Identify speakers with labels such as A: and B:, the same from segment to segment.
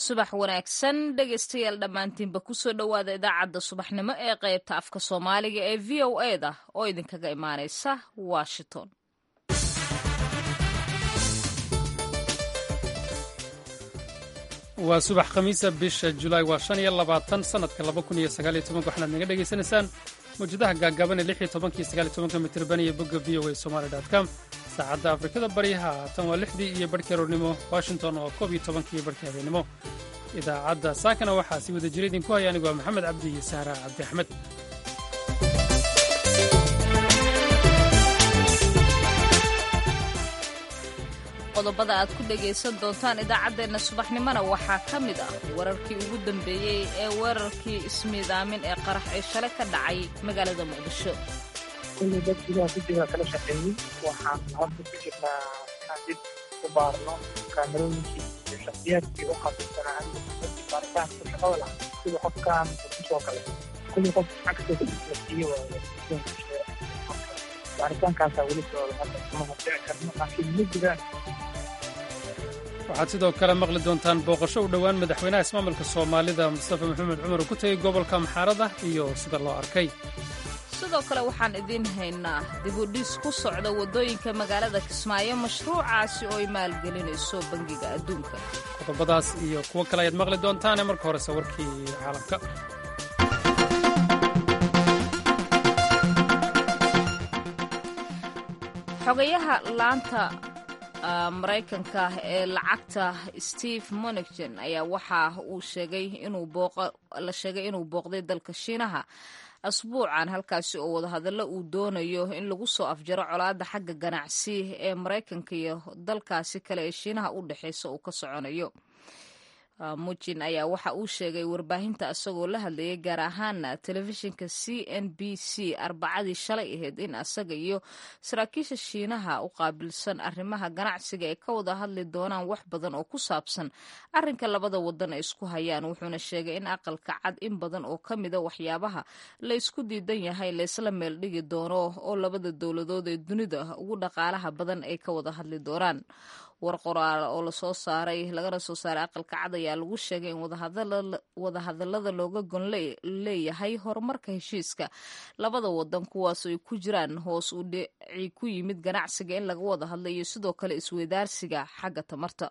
A: subax wanaagsan dhegaystayaal dhammaantiinba kusoo dhowaada idaacadda subaxnimo ee qaybta afka soomaaliga ee v o e da oo idinkaga imaanaysa washington
B: waa subax khamiisa bisha julaay waa shan iyo labaatan sanadka laba kun iyo sagaaliyo tobanka waxaad naga dhagaysanaysaan mawjadaha gaagaaban ee lix iyo tobanka iyo sagaaliyo tobanka mitirban iyo bogga v o a somali dot com saacadda afrikada baryaha haatan waa lixdii iyo barhkii aroornimo washington oo koob iyo tobankii iyo barhkii habeenimo idaacadda saakana waxaa si wada jira idinku haya anigu waa maxamed cabdi iyo sahra cabdi axmed
A: qodobada aad ku dhegaysan doontaan idaacaddeenna subaxnimona waxaa ka mid ah wararkii ugu dambeeyey ee weerarkii ismiidaamin ee qarax ee shalay ka dhacay magaalada muqdisho
C: kulli dad gudaha guddiga kala shaqeeyey waxaan hadda ku jirnaa inaan dib u baarno kaamarooyinkii iyo shakhsiyaadkii u qabisanaa dadkii baaritaanka ku shaqada lahaa sida qofkan kusoo kale kulli qof access la siiye waaye baaritaankaasaa weli socda hadda kuma hordici karno laakiin ma jiraan
B: waxaad sidoo kale maqli doontaan booqasho u dhowaan madaxweynaha ismaamulka soomaalida mustafa maxamed cumar uu ku tegey gobolka maxaarada iyo sida loo arkay
A: sidoo kale waxaan idiin haynaa dibudhis ku socda waddooyinka magaalada kismaayo mashruucaasi oo ay maalgelinayso bangiga adduunka
B: qodobadaas iyo kuwo kale ayaad maqli doontaane marka horese warkii caalamka
A: xogayaha laanta maraykanka ee lacagta steve monigton ayaa waxa uu sheegay la sheegay inuu booqday dalka shiinaha asbuucan halkaasi oo wadahadallo uu doonayo in lagu soo afjaro colaadda xagga ganacsi ee maraykanka iyo dalkaasi kale ee shiinaha u dhexeysa uu ka soconayo mujin ayaa waxa uu sheegay warbaahinta isagoo la hadlayay gaar ahaana telefishinka c n b c arbacadii shalay ahayd in asaga iyo saraakiisha shiinaha u qaabilsan arrimaha ganacsiga ay ka wada hadli doonaan wax badan oo ku saabsan arrinka labada wadan ay isku hayaan wuxuuna sheegay in aqalka cad in badan oo ka mida waxyaabaha la ysku diidan yahay laysla meel dhigi doono oo labada dowladood ee dunida ugu dhaqaalaha badan ay ka wada hadli doonaan war qoraal oo lasoo saaray lagana soo saaray aqalka cad ayaa lagu sheegay in wadahadalada looga gon leeyahay horumarka heshiiska labada wadan kuwaas ay ku jiraan hoos u dhici ku yimid ganacsiga in laga wada hadla iyo sidoo kale isweydaarsiga xagga tamarta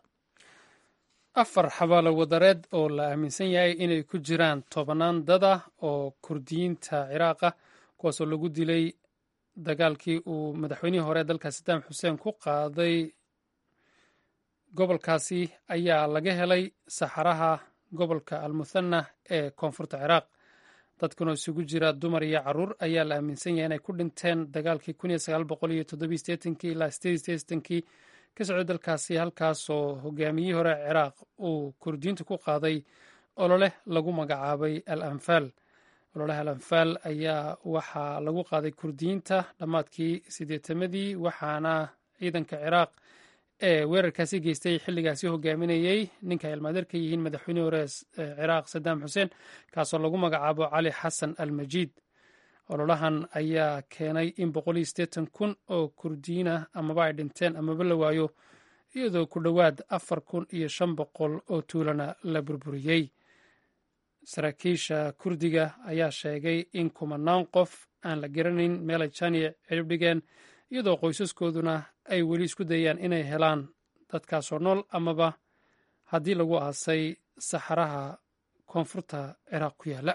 B: afar xabaalo wadareed oo la aaminsan yahay inay ku jiraan tobannaan dada oo kurdiyiinta ciraaqa kuwaasoo lagu dilay dagaalkii uu madaxweynihii hore dalka sadaam xuseen ku qaaday gobolkaasi ayaa laga helay saxaraha gobolka almuthana ee koonfurta ciraaq dadkan oo isugu jira dumar iyo caruur ayaa la aaminsan yahay inay ku dhinteen dagaalkii ilaa kii ka socday dalkaasi halkaasoo hogaamiyihii hore ciraaq uu kurdiyiinta ku qaaday ololeh lagu magacaabay al anfaal ololeh al anfaal ayaa waxaa lagu qaaday kurdiyiinta dhammaadkii sideetamadii waxaana ciidanka ciraaq ee weerarkaasi geystay xilligaasi hogaaminayey ninka ilmaadeer ka yihiin madaxweynihii hore ciraaq sadaam xuseen kaasoo lagu magacaabo cali xasan al majiid ololahan ayaa keenay in kun oo kurdiyiin ah amaba ay dhinteen amaba la waayo iyadoo ku dhowaad afar kun iyo shan boqol oo tuulana la burburiyey saraakiisha kurdiga ayaa sheegay in kumanaan qof aan la garanayn meelay janiya cirib dhigeen iyadoo qoysaskooduna ay weli isku dayaan inay helaan dadkaasoo nool amaba haddii lagu aasay saxaraha koonfurta ciraaq ku yaalla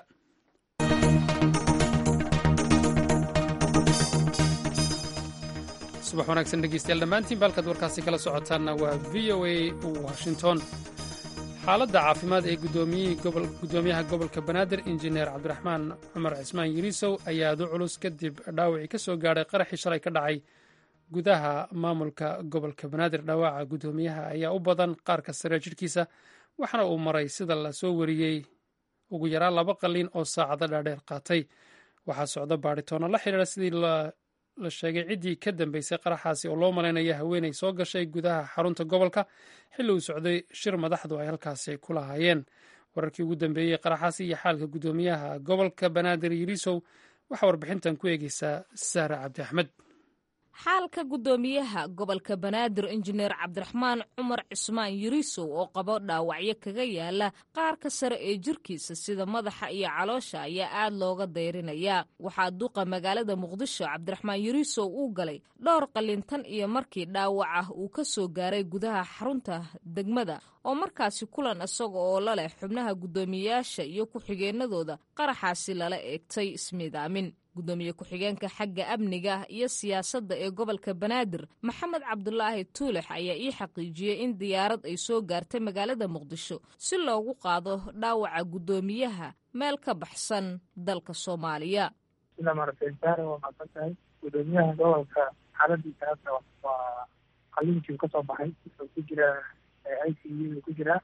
B: subax wanaagsan dhegeystayaal dhammaantiinba halkaad warkaasi kala socotaanna waa v o a washington xaaladda caafimaad ee gudoomiyaha gobolka banaadir injineer cabdiraxmaan cumar cismaan yiriisow ayaa adu culus kadib dhaawacii ka soo gaadhay qaraxii shalay ka dhacay gudaha maamulka gobolka banaadir dhawaaca gudoomiyaha ayaa u badan qaarka sare jidhkiisa waxaana uu maray sida la soo wariyey ugu yaraan laba qalliin oo saacado dhaadheer qaatay waxaa socda baadhitoonna la xidhiira sidii la sheegay ciddii ka dambeysay qaraxaasi oo loo malaynaya haweenay soo gashay gudaha xarunta gobolka xilli uu socday shir madaxdu ay halkaasi ku lahaayeen wararkii ugu dambeeyey qaraxaasi iyo xaalka gudoomiyaha gobolka banaadir yiriisow waxaa warbixintan ku eegeysaa sahra cabdi axmed
A: xaalka guddoomiyaha gobolka banaadir injineer cabdiraxmaan cumar cismaan yurisow oo qabo dhaawacyo kaga yaala qaarka sare ee jirkiisa sida madaxa iyo caloosha ayaa aad looga dayrinayaa waxaa duqa magaalada muqdisho cabdiraxmaan yurisow uu galay dhowr qalintan iyo markii dhaawaca uu ka soo gaaray gudaha xarunta degmada oo markaasi kulan isaga oo la leh xubnaha guddoomiyeyaasha iyo ku-xigeenadooda qaraxaasi lala eegtay ismiidaamin guddoomiye ku-xigeenka xagga amniga iyo siyaasadda ee gobolka banaadir maxamed cabdulaahi tuulex ayaa ii xaqiijiyey in diyaarad ay soo gaartay magaalada muqdisho si loogu qaado dhaawaca guddoomiyaha meel ka baxsan dalka soomaaliya
C: sida maaragtay saare waa macsan tahay guddoomiyaha gobolka xaaladiisa hadda waa qaliinkii ka soo baxay wuxuu ku jiraa i c u ku jiraa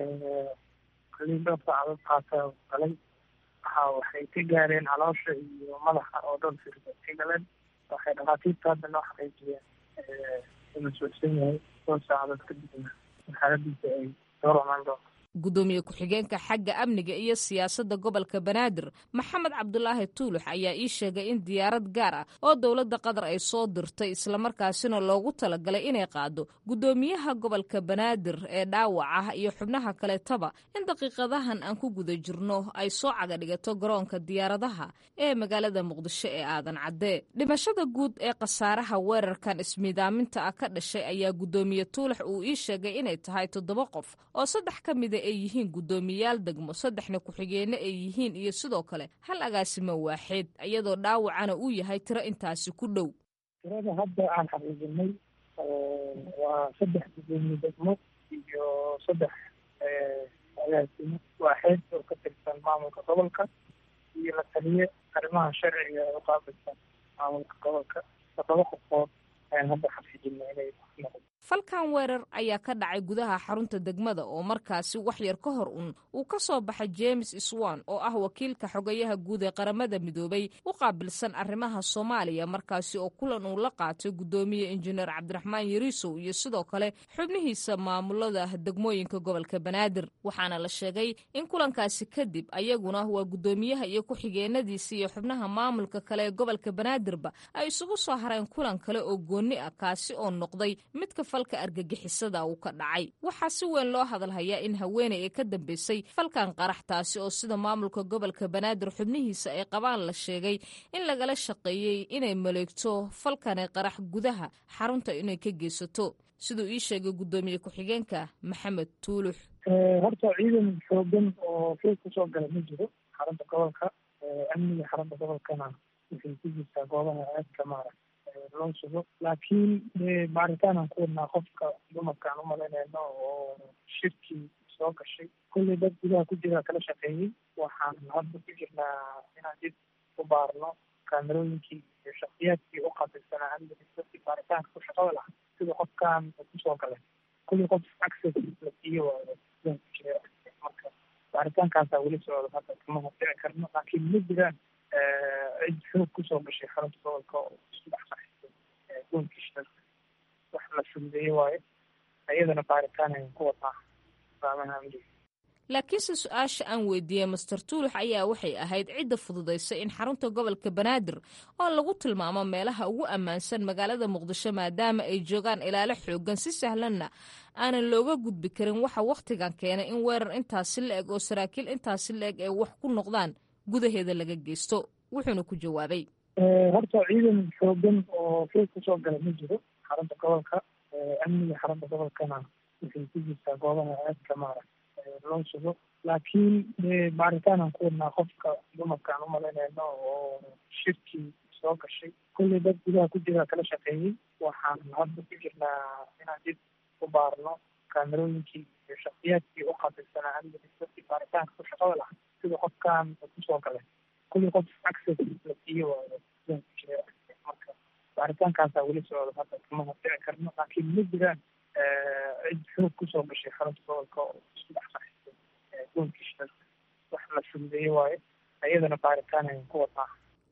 C: qaliin dhowr saacadood qaata galay waxa waxay ka gaareen caloosha iyo madaxa oo dhowr firda ka galeen waxay dhakhaatiirta hadda noo xaqiijiyeen inuu socsan yahay dhowr saacadood kadibna xaaladiisa ay soo romaan doonto
A: guddoomiye ku-xigeenka xagga amniga iyo siyaasadda gobolka banaadir maxamed cabdulaahi tuulux ayaa ii sheegay in diyaarad gaar ah oo dowladda qatar ay soo dirtay islamarkaasina loogu talagalay inay qaado guddoomiyaha gobolka banaadir ee dhaawaca iyo xubnaha kaleetaba in daqiiqadahan aan ku guda jirno ay soo caga dhigato garoonka diyaaradaha ee magaalada muqdisho ee aadan caddee dhimashada guud ee khasaaraha weerarkan ismiidaaminta ah ka dhashay ayaa guddoomiye tuulax uu ii sheegay inay tahay toddoba qof oo saddex ka mida ay yihiin guddoomiyayaal degmo saddexna ku-xigeene ay yihiin iyo sidoo kale hal agaasimo waaxeed iyadoo dhaawacana uu yahay tiro intaasi ku dhow
C: tirada hadda aan xaqiijinay waa saddex guddoomiye degmo iyo saddex agaasimo waaxeed oo ka tirsan maamulka gobolka iyo la taliye arrimaha sharciga ee uqaabilsan maamulka gobolka toddoba qofood ayaan hadda xaqiijinay inay noqdo
A: falkan weerar ayaa ka dhacay gudaha xarunta degmada oo markaasi wax yar ka hor un uu ka soo baxay james swan oo ah wakiilka xogayaha guud ee qaramada midoobay u qaabilsan arrimaha soomaaliya markaasi oo kulan uu la qaatay guddoomiye injineer cabdiraxmaan yariisow iyo sidoo kale xubnihiisa maamulada degmooyinka gobolka banaadir waxaana la sheegay in kulankaasi kadib ayaguna waa guddoomiyaha iyo ku-xigeenadiisa iyo xubnaha maamulka kale ee gobolka banaadirba ay isugu soo hareen kulan kale oo goonni ah kaasi oo noqday midka falka argagixisada uu ka dhacay waxaa si weyn loo hadalhayaa in haweeney ay ka dambeysay falkan qarax taasi oo sida maamulka gobolka banaadir xubnihiisa ay qabaan la sheegay in lagala shaqeeyey inay maleegto falkane qarax gudaha xarunta inay ka geysato siduu ii sheegay guddoomiye ku-xigeenka maxamed tuulux
C: horta ciidan xoogan oo fil kusoo gala ma jiro xarunta gobolka amniga xarunta gobolkana waxay ku jirtaa goobaha aadka maarag loo sugo laakiin baaritaanaan ku wadnaa qofka dumarkaan umalaynayno oo shirkii soo gashay kulley dad gudaha ku jira kala shaqeeyey waxaan hadda ku jirnaa inaan dib u baarno kaamerooyinkii iyo shaksiyaadkii u qabilsanaa amniga dadkii baaritaanka ku shaqada lahaa sida qofkan kusoo galay kulley qof access la siiyo waayo gudaha ku jira marka baaritaankaasaa weli socda hadda kama hordici karno laakiin ma jiraan cid xoog kusoo gashay xarunta gobolka oo isku dhex qaxisay goolkii shirarka wax la fududeeye waayo iyadana baaritaan ayaan ku wadnaa saamaha amniga
A: laakiinse su-aasha aan weydiiyey master tuulux ayaa waxay ahayd cidda fududaysay in xarunta gobolka banaadir oo lagu tilmaamo meelaha ugu ammaansan magaalada muqdisho maadaama ay joogaan ilaalo xoogan si sahlanna aanan looga gudbi karin waxa wakhtigan keenay in weerar intaasi la eg oo saraakiil intaasi la eg ay wax ku noqdaan gudaheeda laga geysto wuxuuna ku jawaabay
C: horta ciidan xoogan oo fil kusoo gala ma jiro xarunta gobolka amniga xarunta gobolkana waxay ku jirtaa goobaha aadka maarag loo sugo laakiin baaritaanaan ku wadnaa qofka dumarkaan umalaynayno oo shirkii soo gashay kulley dad gudaha ku jira kala shaqeeyey waxaan hadda ku jirnaa inaan dib u baarno kaamerooyinkii iyo shaksiyaadkii u qabilsanaa amniga dadkii baaritaanka ku shaqada lahaa sida qofkan kusoo galay kulley qof access la siiyo waayo gudaha ku jira marka baaritaankaasaa weli socda hadda kama hordici karno laakiin ma jiraan cid xoog kusoo gashay xarunta gobolka oo isku dhex qaxisay goolkii shirarka wax la fududeeye waayo iyadana baaritaan ayaan ku wadnaa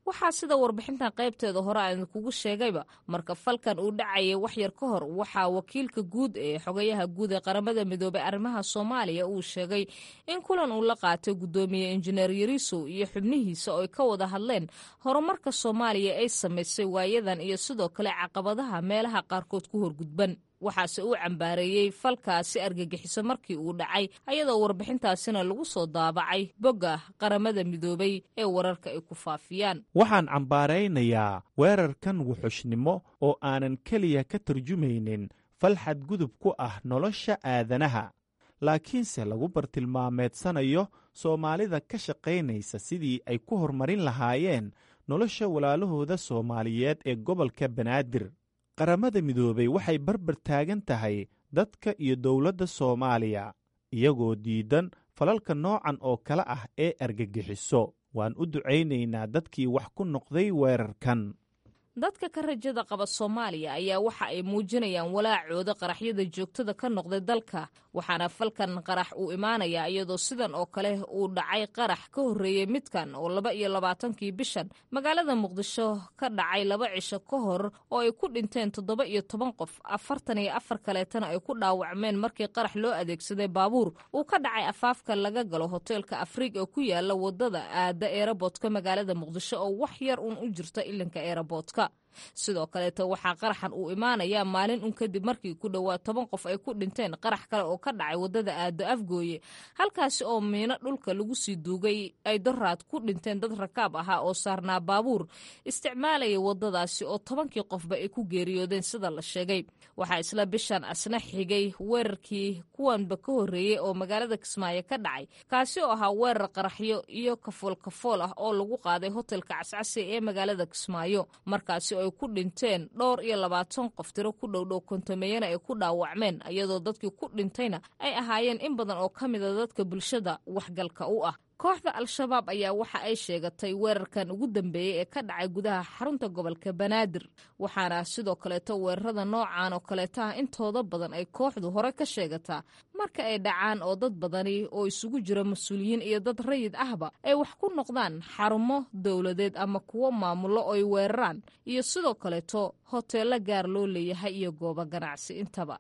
A: waxaa sida warbixintan qaybteeda hore aan kugu sheegayba marka falkan uu dhacayay waxyar ka hor waxaa wakiilka guud ee xogayaha guud ee qaramada midoobey arrimaha soomaaliya uu sheegay in kulan uu la qaatay guddoomiye injineer yarisow iyo xubnihiisa oo ay ka wada hadleen horumarka soomaaliya ay samaysay waayadan iyo sidoo kale caqabadaha meelaha qaarkood ku horgudban waxaase uu cambaareeyey falkaasi argagixiso markii uu dhacay ayadoo warbixintaasina lagu soo daabacay bogga qaramada midoobay ee wararka ay ku faafiyaan
D: waxaan cambaaraynayaa weerarkan wuxushnimo oo aanan keliya ka tarjumaynin fal xadgudub ku ah nolosha aadanaha laakiinse lagu bartilmaameedsanayo soomaalida ka shaqaynaysa sidii ay ku horumarin lahaayeen nolosha walaalahooda soomaaliyeed ee gobolka banaadir qaramada midoobey waxay barbar taagan tahay dadka iyo dowladda soomaaliya iyagoo diidan falalka noocan oo kale ah ee argagixiso waan u ducaynaynaa dadkii wax ku noqday weerarkan
A: dadka ka rajada qaba soomaaliya ayaa waxa ay muujinayaan walaacooda qaraxyada joogtada ka noqday dalka waxaana falkan qarax uu imaanayaa iyadoo sidan oo kale uu dhacay qarax ka horreeyey midkan oo laba iyo labaatankii bishan magaalada muqdisho ka dhacay laba cisho ka hor oo ay ku dhinteen toddoba iyo toban qof afartan iyo afar kaleetana ay ku dhaawacmeen markii qarax loo adeegsaday baabuur uu ka dhacay afaafka laga galo hoteelka afriig oo ku yaala wadada aada eeraboodka magaalada muqdisho oo wax yar uun u jirta ilinka eeraboodka sidoo kaleeto waxaa qaraxan uu imaanayaa maalin un kadib markii ku dhowaad toban qof ay ku dhinteen qarax kale oo ka dhacay wadada aado afgooye halkaasi oo miino dhulka lagu sii duugay ay doraad ku dhinteen dad rakaab ahaa oo saarnaa baabuur isticmaalaya wadadaasi oo tobankii qofba ay ku geeriyoodeen sida la sheegay waxaa isla bishan asna xigay weerarkii kuwanba ka horreeyey oo magaalada kismaayo ka dhacay kaasi oo ahaa weerar qaraxyo iyo kafool kafool ah oo lagu qaaday hotelka cascasi ee magaalada kismaayo markaasi ay ku dhinteen dhowr iyo labaatan qof tiro ku dhowdhow kontomeyana ay ku dhaawacmeen iyadoo dadkii ku dhintayna ay ahaayeen in badan oo ka mida dadka bulshada waxgalka u ah kooxda al-shabaab ayaa waxa ay sheegatay weerarkan ugu dambeeyey ee ka dhacay gudaha xarunta gobolka banaadir waxaana sidoo kaleeto weerarada noocan oo kaleeto ah intooda badan ay kooxdu hore ka sheegataa marka ay dhacaan oo dad badani oo isugu jira mas-uuliyiin iyo dad rayid ahba ay wax ku noqdaan xarumo dowladeed ama kuwo maamulo oo ay weeraraan iyo sidoo kaleeto hoteello gaar loo leeyahay iyo goobo ganacsi intaba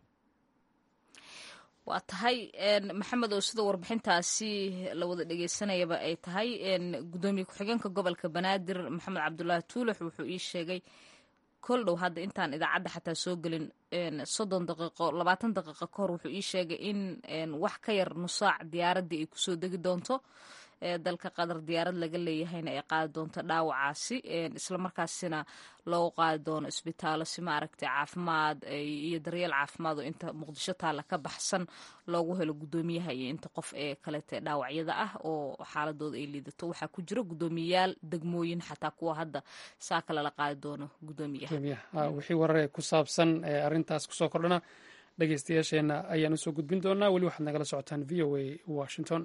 A: waa tahay maxamed oo sida warbixintaasi la wada dhegeysanayaba ay tahay gudoomiye ku-xigeenka gobolka banaadir maxamed cabdulaahi tuulax wuxuu ii sheegay kol dhow hadda intaan idaacadda xataa soo gelin soddon daqiiqo labaatan daqiiqo ka hor wuxuu ii sheegay in wax ka yar nusaac diyaaraddii ay kusoo degi doonto dalka qatar diyaarad laga leeyahayna ay qaadi doonto dhaawacaasi islamarkaasina loo qaadi doono isbitaallo si maaragtay caafimaad iyo daryeel caafimaad oo inta muqdisho taalla ka baxsan loogu helo guddoomiyaha iyo inta qof ee kalete dhaawacyada ah oo xaaladooda ay liidato waxaa ku jira guddoomiyayaal degmooyin xataa kuwa hadda saa kale la qaadi doono guddoomiyaha
B: wixii warare ku saabsan arrintaas kusoo kordhana dhegeystayaasheenna ayaan usoo gudbin doonaa weli waxaad nagala socotaan v o a washington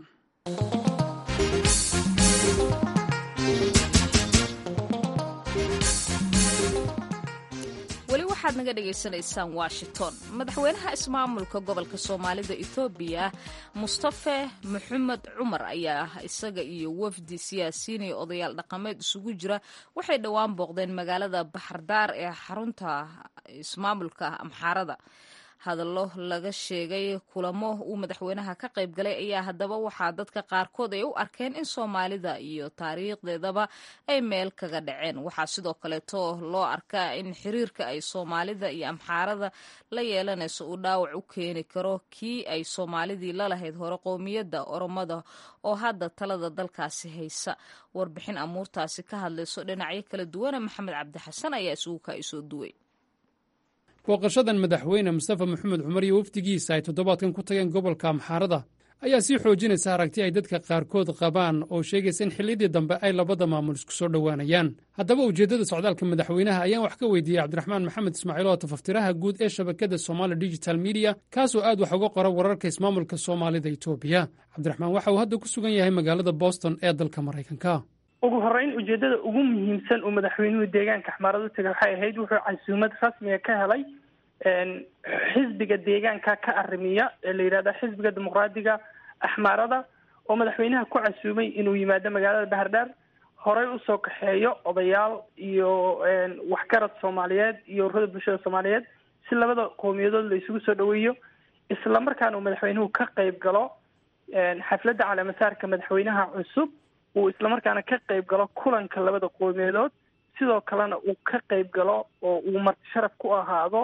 A: weli waxaad naga dhagaysanaysaan washington madaxweynaha ismaamulka gobolka soomaalida ethoobiya mustafe maxamed cumar ayaa isaga iyo wafdi siyaasiyiin iyo odayaal dhaqameed isugu jira waxay dhowaan booqdeen magaalada baxardaar ee xarunta ismaamulka amxaarada hadallo laga sheegay kulamo uu madaxweynaha ka qayb galay ayaa haddaba waxaa dadka qaarkood ay u arkeen in soomaalida iyo taariikhdeedaba ay meel kaga dhaceen waxaa sidoo kaleeto loo arkaa in xiriirka ay soomaalida iyo amxaarada la yeelanayso uu dhaawac u keeni karo kii ay soomaalidii lalahayd hore qowmiyadda oromada oo hadda talada dalkaasi haysa warbixin amuurtaasi ka hadlayso dhinacyo kala duwana maxamed cabdixasan ayaa isugu kaa isoo duway
B: booqashadan madaxweyne mustafa maxamed cumar iyo wafdigiisa ay toddobaadkan ku tageen gobolka amxaarada ayaa sii xoojinaysa aragti ay dadka qaarkood qabaan oo sheegaysa in xilliyadii dambe ay labada maamul isku soo dhowaanayaan haddaba ujeeddada socdaalka madaxweynaha ayaan wax ka weydiiyey cabdiraxmaan maxamed ismaaciil oo tafaftiraha guud ee shabakadda somaali digital mediya kaasoo aad wax uga qora wararka ismaamulka soomaalida etoobiya cabdiraxmaan waxa uu hadda ku sugan yahay magaalada boston ee dalka maraykanka
C: ugu horeyn ujeedada ugu muhiimsan uu madaxweynuhu deegaanka axmaarada u tegay waxay ahayd wuxuu casuumad rasmiga ka helay xisbiga deegaanka ka arrimiya ee la yidhahda xisbiga dimuqraadiga axmaarada oo madaxweynaha ku casuumay inuu yimaado magaalada bahardhaar horey usoo kaxeeyo odayaal iyo waxgarad soomaaliyeed iyo ururada bulshada soomaaliyeed si labada qowmiyadood la isugu soo dhaweeyo isla markaana uu madaxweynuhu ka qeyb galo xafladda caleemasaarka madaxweynaha cusub uu islamarkaana ka qeyb galo kulanka labada qowmiyadood sidoo kalena uu ka qeyb galo oo uu marti sharaf ku ahaado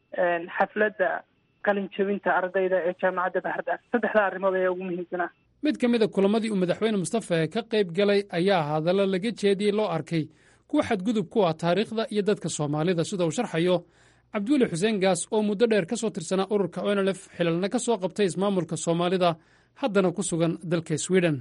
C: xafladda qalin jebinta ardayda ee jaamacadda baxardaar saddexdaa arrimood ayaa ugu muhiimsanaa
B: mid ka mid a kulamadii uu madaxweyne mustafa ka qayb galay ayaa hadallo laga jeediyey loo arkay kuwa xadgudub ku ah taariikhda iyo dadka soomaalida sida uu sharxayo cabdiweli xuseen gaas oo muddo dheer ka soo tirsanaa ururka onlf xilalna ka soo qabtay ismaamulka soomaalida haddana ku sugan dalka sweden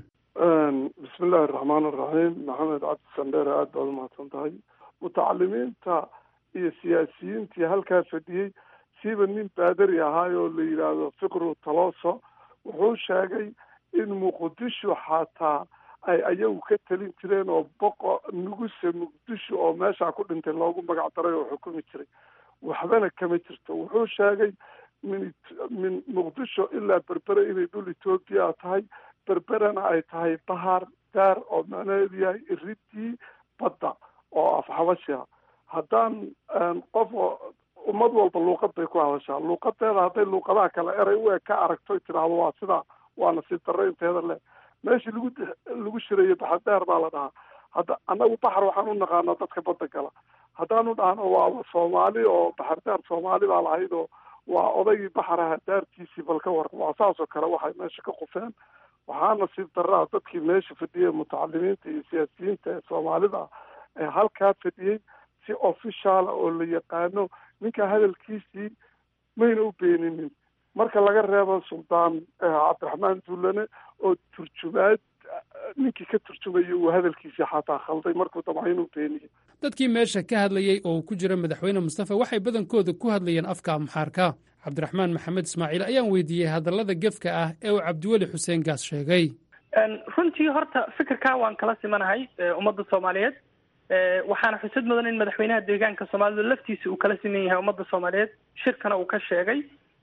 E: bismi illaahi araxmaan araxiim maxamed cabdi sandheere aada baad umahadsan tahay mutacalimiinta iyo siyaasiyiintii halkaa fadhiyey siiba nin baadari ahaay oo la yidhaahdo fiqru taloso wuxuu sheegay in muqdisho xataa ay ayagu ka talin jireen oo boqo nuguse muqdisho oo meeshaa ku dhintay loogu magac daray oo xukumi jiray waxbana kama jirto wuxuu sheegay min min muqdisho ilaa berbere inay dhul etoobiya tahay berberena ay tahay bahar gaar oo macnaheedu yahay iridii badda oo afxabashiha haddaan qof ummad walba luuqad bay ku hadashaa luuqadeeda hadday luuqadaha kale eray u eg ka aragto tidhaahdo waa sidaa waana si darro inteeda leh meeshii lagu lagu shirayo baxadheer baa la dhahaa hadda annagu baxar waxaan u naqaanaa dadka badda gala haddaanu dhahno waaba soomaali oo baxardaar soomaali baa lahayd oo waa odaygii baxaraha daartiisii bal ka waran waa saas oo kale waxay meesha ka qufeen waxaa nasiib darraa dadkii meesha fadhiyey mutacalimiinta iyo siyaasiyiinta ee soomaalida ee halkaa fadhiyey si officiala oo la yaqaano ninka hadalkiisii mayna u beeninin marka laga reebo suldaan cabdiraxmaan duulane oo turjumaad ninkii ka turjumayay uu hadalkiisii xataa khalday markuu damca inuu beeniyo
B: dadkii meesha ka hadlayey oo uu ku jira madaxweyne mustafa waxay badankooda ku hadlayeen afka amxaarka cabdiraxmaan maxamed ismaaciil ayaan weydiiyey hadallada gefka ah ee uu cabdiweli xuseen gaas sheegay
C: runtii horta fikirkaa waan kala simanahay ummadda soomaaliyeed waxaana xusad mudan in madaxweynaha deegaanka soomaalida laftiisa uu kala siman yahay ummadda soomaaliyeed shirkana uu ka sheegay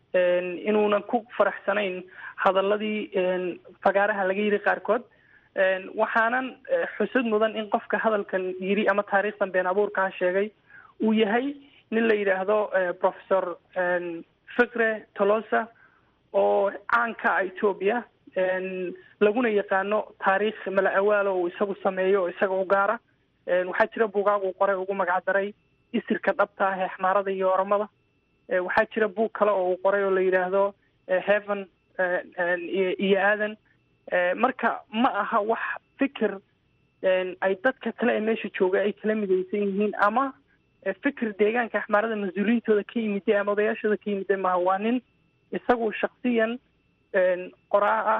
C: inuunan ku faraxsanayn hadaladii fagaaraha laga yidhi qaarkood waxaanan xusad mudan in qofka hadalkan yidhi ama taariikhdan been abuurkaa sheegay uu yahay nin la yidhaahdo professor fikre tolosa oo caanka a etoobiya laguna yaqaano taariikh mala awaalo uu isagu sameeyo oo isaga u gaara waxaa jira buugaag uu qoray ugu magacdaray isirka dhabta ah ee xmaarada iyo oromada waxaa jira buug kale oo uu qoray oo la yidhaahdo heaven iyo aadan marka ma aha wax fikir ay dadka kale ee meesha jooga ay kala midaysan yihiin ama fikir deegaanka axmaarada mas-uuliyiintooda ka yimide ama odayaashooda ka yimide maaha waa nin isagu shaksiyan qoraa ah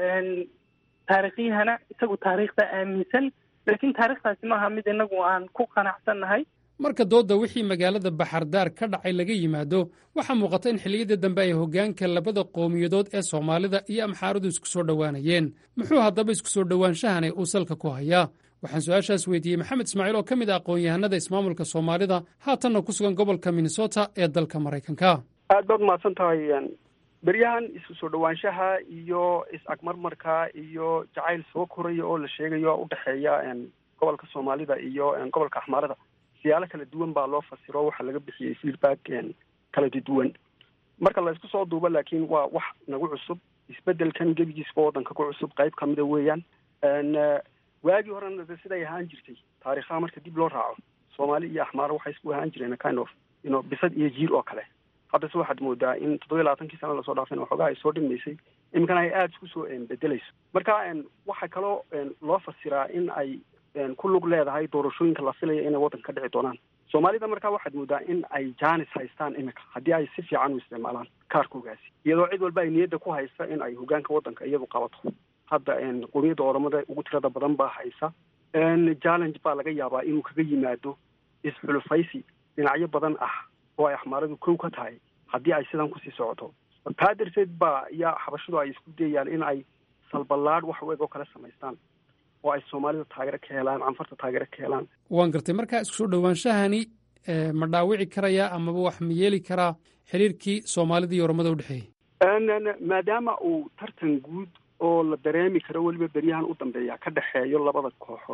C: taariikhyahana isagu taariikhda aaminsan laakiin taariikhdaasi maaha mid inagu aan ku qanacsannahay
B: marka doodda wixii magaalada baxardaar ka dhacay laga yimaado waxaa muuqata in xilliyadii dambe ay hoggaanka labada qowmiyadood ee soomaalida iyo amxaaradu isku soo dhowaanayeen muxuu haddaba isku soo dhowaanshahani uu salka ku hayaa waxaan su-aashaas weydiiyey maxamed ismaaciil oo ka mid ah aqoon-yahanada ismaamulka soomaalida haatanna ku sugan gobolka minnesota ee dalka maraykanka
F: aad baad umahadsan tahay beryahan isku soo dhowaanshaha iyo is-agmarmarka iyo jacayl soo koraya oo la sheegayo udhexeeya gobolka soomaalida iyo gobolka axmaarada siyaalo kala duwan baa loo fasiro waxaa laga bixiyey feedback kala duwan marka la isku soo duubo laakiin waa wax nagu cusub isbedelkan gebigiisba waddanka ku cusub qayb kamida weeyaan waagii horena de siday ahaan jirtay taarikhaha marka dib loo raaco soomaali iyo axmaaro waxay isku ahaan jireen kind of ino bisad iyo jiir oo kale haddase waxaad moodaa in toddobiya labaatankii sana lasoo dhaafayna waxoogaa ay soo dhimaysay iminkana ay aada isku soo bedelayso marka waxaa kaloo loo fasiraa in ay ku lug leedahay doorashooyinka la filaya inay waddanka ka dhici doonaan soomaalida markaa waxaad moodaa in ay jaanis haystaan iminka haddii ay si fiican u isticmaalaan kaarkoogaasi iyadoo cid walba ay niyadda ku haysta in ay hogaanka waddanka iyadu qabato hadda qowmiyadda oromada ugu tirada badan baa haysa challenge baa laga yaabaa inuu kaga yimaado isxulufaysi dhinacyo badan ah oo ay axmaaradu kow ka tahay haddii ay sidan kusii socoto taa darteed baa yaa xabashadu ay isku dayayaan in ay salballaadh wax u eg oo kale samaystaan oo ay soomaalida taageero ka helaan canfarta taageero ka helaan
B: waan gartay markaa isku soo dhowaanshahani ma dhaawici karayaa amaba wax ma yeeli karaa xiriirkii soomaalida iyo oromada udhexeeyey
F: maadaama uu tartan guud oo la dareemi karo weliba beryahan u dambeeya ka dhexeeyo labada kooxood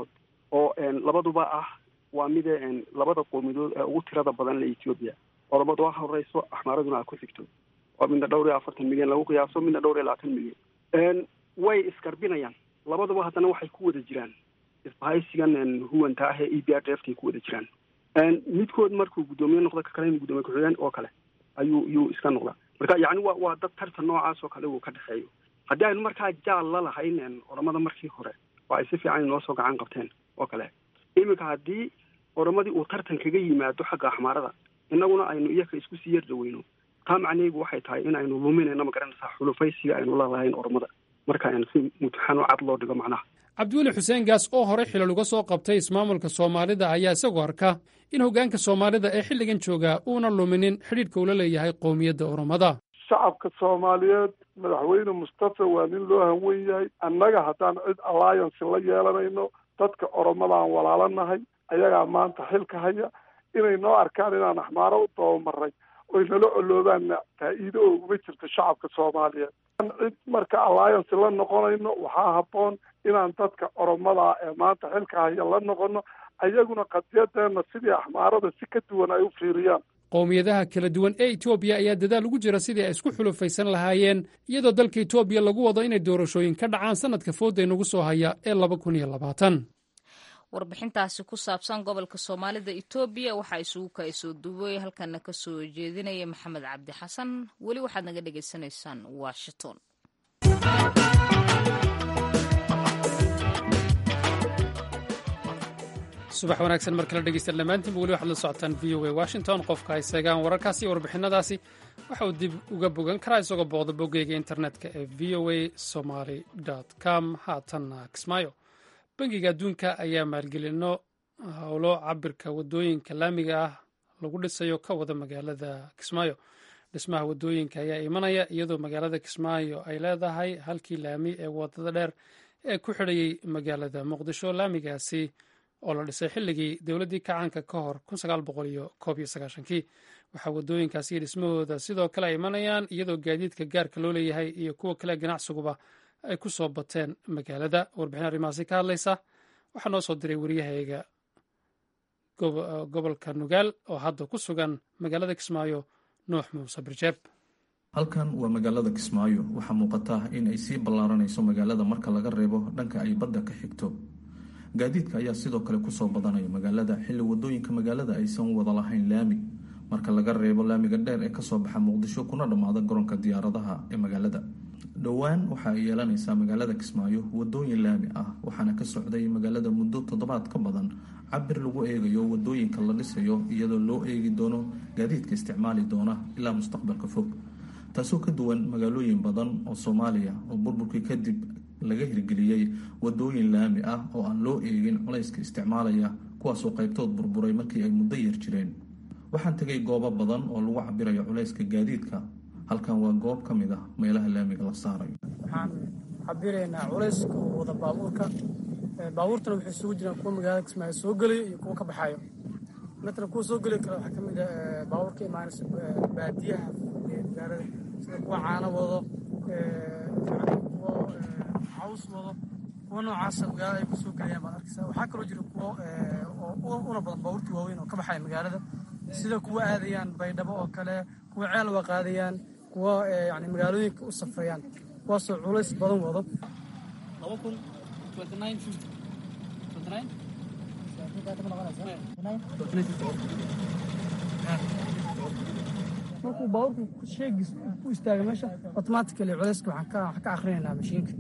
F: oo labaduba ah waa mide labada qowmiyadood ee ugu tirada badan le ethiopia oromadu ha horeyso axmaaraduna ha ku xigto oo midna dhowr iyo afartan milyan lagu qiyaaso midna dhowr iyo labaatan milyan way isgarbinayaan labaduba haddana waxay ku wada jiraan isbahaysigan huwanta ah ee e b r d f kay ku wada jiraan midkood markuu guddoomiye noqdo ka kale in guddoomiye ku-xigeen oo kale ayuu yuu iska noqdaa marka yacni wa waa dad tartan noocaas oo kale uu ka dhexeeyo haddii aynu markaa jaal la lahayn oramada markii hore oo ay si fiican inoo soo gacan qabteen oo kale iminka haddii oramadii uu tartan kaga yimaado xagga axmaarada innaguna aynu iyaka isku sii yar dhaweyno taa macnaheygu waxay tahay in aynu luminayno magaranaysaa xulufaysiga aynu la lahayn oramada marka si mutaxano cad loo dhigo macnaha
B: cabdiweli xuseen gaas oo hore xilal uga soo qabtay ismaamulka soomaalida ayaa isagoo arka in hoggaanka soomaalida ee xilligan joogaa uuna luminin xidhiidhka ula leeyahay qowmiyadda oromada
E: shacabka soomaaliyeed madaxweyne mustafa waa nin loo hanwen yahay annaga haddaan cid alliance la yeelanayno dadka oromadaan walaalanahay ayagaa maanta xilka haya inay noo arkaan inaan axmaaro u dabamaray oy nala coloobaanna faa'iido oo uguma jirto shacabka soomaaliyeed cid marka alliance la noqonayno waxaa habboon inaan dadka oromada ee maanta xilka haya la noqono ayaguna qadiyadeenna sidii axmaarada si ka duwan ay u fiiriyaan
B: qowmiyadaha kala duwan ee etoobiya ayaa dadaal ugu jira sidii ay isku xulufaysan lahaayeen iyadoo dalka etoobiya lagu wado inay doorashooyin ka dhacaan sannadka fooda inagu soo haya ee laba kun iyo labaatan
A: warbixintaasi ku saabsan gobolka soomaalida etoobiya waxaa isugu ka soo duway halkana ka soo jeedinaya maxamed cabdi xasan weli waxaad naga dhagaysanaysaan washington
B: subax wanaagsan mar kale dhegeysta dhammaantiinba weli waxaad la socotaan v o a washington qofka ay seegaan wararkaasi iyo warbixinadaasi waxa uu dib uga bogan karaa isagoo booqda boggeyga internetka ee v o a somaly com haatanna kismaayo bangiga adduunka ayaa maalgelino howlo cabirka wadooyinka laamiga ah lagu dhisayo ka wada magaalada kismaayo dhismaha wadooyinka ayaa imanaya iyadoo magaalada kismaayo ay leedahay halkii laami ee wadada dheer ee ku xidhayay magaalada muqdisho laamigaasi oo la dhisay xilligii dowladdii kacaanka ka hor kii waxaa wadooyinkaasi iyo dhismahooda sidoo kale ay imanayaan iyadoo gaadiidka gaarka loo leeyahay iyo kuwa kale ganacsiguba ay ku soo bateen magaalada warbixin arrimahaasi ka hadlaysa waxaa noo soo diray waryahayga gobolka nugaal oo hadda ku sugan magaalada kismaayo nuux muuse birjeeb
G: halkan waa magaalada kismaayo waxaa muuqata in ay sii ballaaranayso magaalada marka laga reebo dhanka ay badda ka xigto gaadiidka ayaa sidoo kale kusoo badanaya magaalada xilli wadooyinka magaalada aysan wada lahayn laami marka laga reebo laamiga dheer ee kasoo baxa muqdisho kuna dhammaada garoonka diyaaradaha ee magaalada dhowaan waxa ay yeelanaysaa magaalada kismaayo wadooyin laami ah waxaana ka socday magaalada muddo toddobaad ka badan cabir lagu eegayo wadooyinka la dhisayo iyadoo loo eegi doono gaadiidka isticmaali doona ilaa mustaqbalka fog taasoo ka duwan magaalooyin badan oo soomaaliya oo burburkii kadib laga hirgeliyey wadooyin laami ah oo aan loo eegin culayska isticmaalaya kuwaasoo qaybtood burburay markii ay muddo yar jireen waxaan tegay goobo badan oo lagu cabirayo culayska gaadiidka halkan waa goob ka mid ah meelaha laamiga la saarayo
H: waxaan cabiraynaa culayska wada baabuurka baabuurtana waxay isugu jiraan kuwa magaalada kismaayo soo gelaya iyo kuwa ka baxayo matala kuwa soo geli kara waxaa ka mid ah baabuurka imaanaysa baadiyaha magaalada sida kuwa caano wado kuwa caws wado kuwa noocaasa magaalada ay kusoo gelayaan baad arkaysaa waxaa kaloo jira kuwo una badan baabuurtii waaweyn oo ka baxaya magaalada sida kuwa aadayaan baydhabo oo kale kuwa ceel waa qaadayaan kuwa yani magaalooyinka u safrayaan kuwaasoo culays badan wado markuu baabuurku sheegis ku istaaga meesha automatically culayska waxaan ka akrinaynaa mashiinka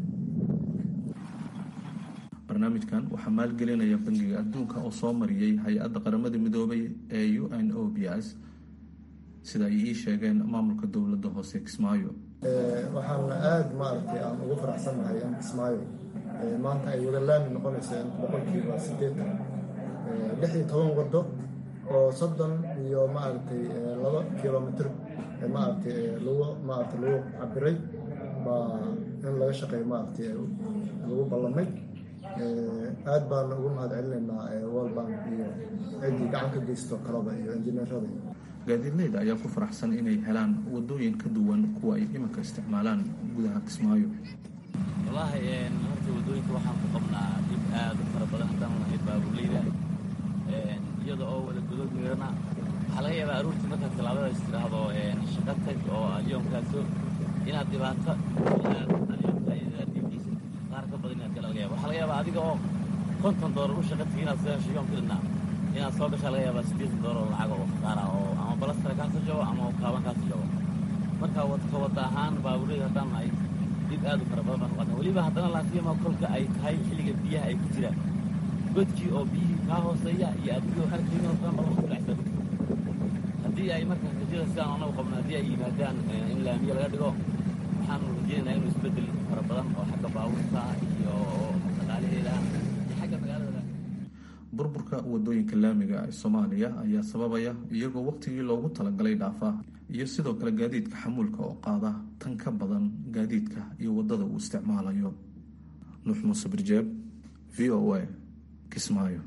G: barnaamijkan waxaa maalgelinaya bangiga adduunka oo soo mariyey hay-adda qaramada midoobay ee u n o b s sida ay ii sheegeen maamulka dowladda hoose kismaayo
I: waxaana aada maaragtay aan ugu faraxsannahay in kismaayo maanta ay wada laami noqonayso boqolkiiba sideetan lix iyo toban waddo oo soddon iyo maaragtay laba kilomitr maaragtay lagu maaragtay lagu cabiray baa in laga shaqeeyo maaragtay lagu ballamay aad baan ugu mahad celinaynaa world bank iyo ciddii gacan ka geysto kalaba iyo injineerada
G: gaadiidleyda ayaa ku faraxsan inay helaan wadooyin ka duwan kuwa ay iminka isticmaalaan gudaha kismaayo
J: wallaahi horta waddooyinka waxaan ku qabnaa dhib aad u fara badan haddaan nahay baabuurleyda iyada oo wada godod miirana waxaa laga yaabaa aruurtii markaad tallaabadaas tidhaahdo shaqo tag oo alyoomkaaso inaad dhibaato alyoomka aad diibdiisa qaar ka badan inaad gala laga yaba waxaa laga yaabaa adiga oo konton doolar u shaqa tigi inaad soo hesho yoomka dhinaa inaad soo gashaa laga yaabaa siddeetan doolar oo lacag oo qaara oo ama balastara kaasoo jabo ama kaaban kaasoo jabo marka wadka wadda ahaan baabuurleyda haddaan nahay dhib aad u fara badan baan uqadna weliba haddana laasiyama kolka ay tahay xilliga biyaha ay ku jiraan godkii oo biyihii kaa hooseeya iyo adigoo arkayno badan badan ku dhacsan haddii ay markaa rajada sidaan anagu qabno haddii ay yimaadaan in laamiye laga dhigo waxaanu rajaynaynaa inuu isbeddel fara badan oo xagga baabuurta iyo dhaqaalaheeda iyo xagga magaalada
G: burburka wadooyinka laamiga ee soomaaliya ayaa sababaya iyagoo wakhtigii loogu talagalay dhaafa iyo sidoo kale gaadiidka xamuulka oo qaada tan ka badan gaadiidka iyo waddada uu isticmaalayo nuux muuse birjeeb v o a kismaayo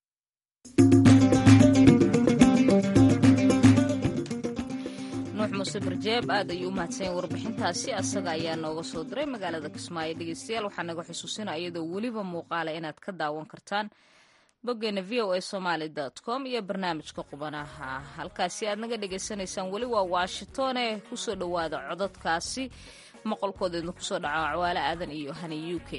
A: nuux muuse birjeeb aad ayuu u mahadsanya warbixintaasi asaga ayaa nooga soo diray magaalada kismaayo dhegeystayaal waxaa naga xusuusinaya iyadoo weliba muuqaala inaad ka daawan kartaan boggeena v o a somaali com iyo barnaamijka qubanaha halkaasi aad naga dhagaysanaysaan weli waa washingtone kusoo dhowaada codadkaasi maqolkoodeedna kusoo dhaca cwaale aadan iyo hani u k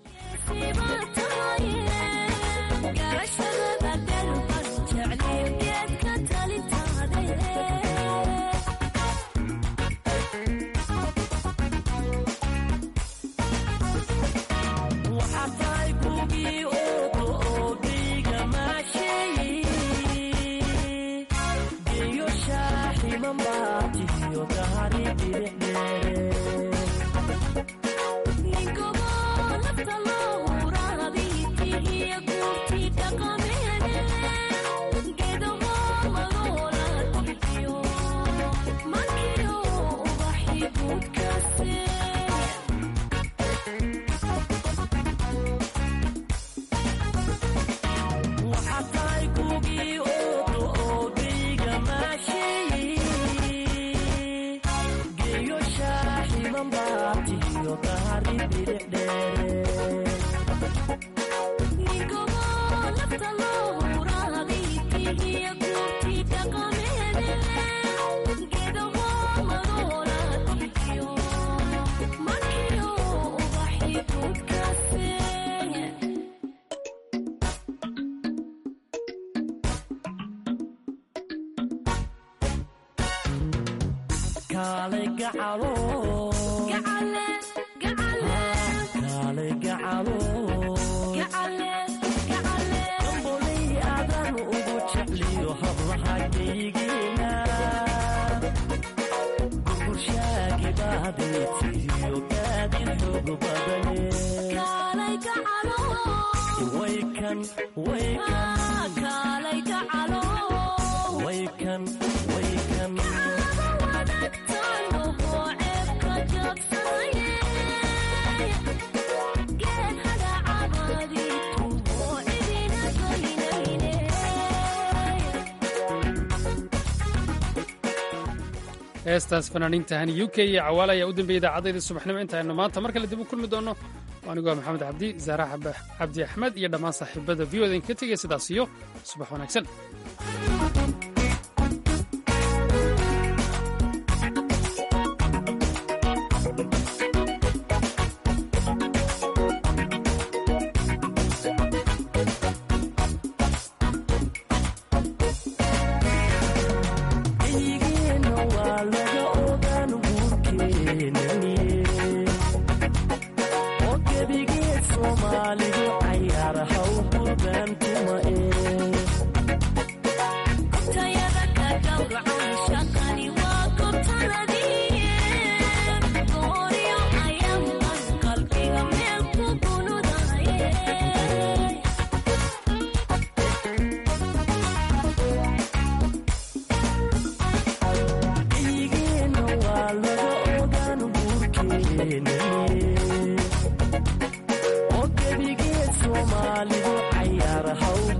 B: heestaas fanaaniinta hani u k iyo cawaale ayaa u dambeeyay idaacadayda subaxnimo intaaynu maanta mar kale dib u kulmi doonno anigu waa maxamed cabdi zaara cabdi axmed iyo dhammaan saaxiibada v o da inka tegaya sidaas iyo subax wanaagsan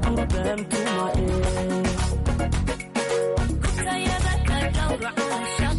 K: Kutayada ka dhawraca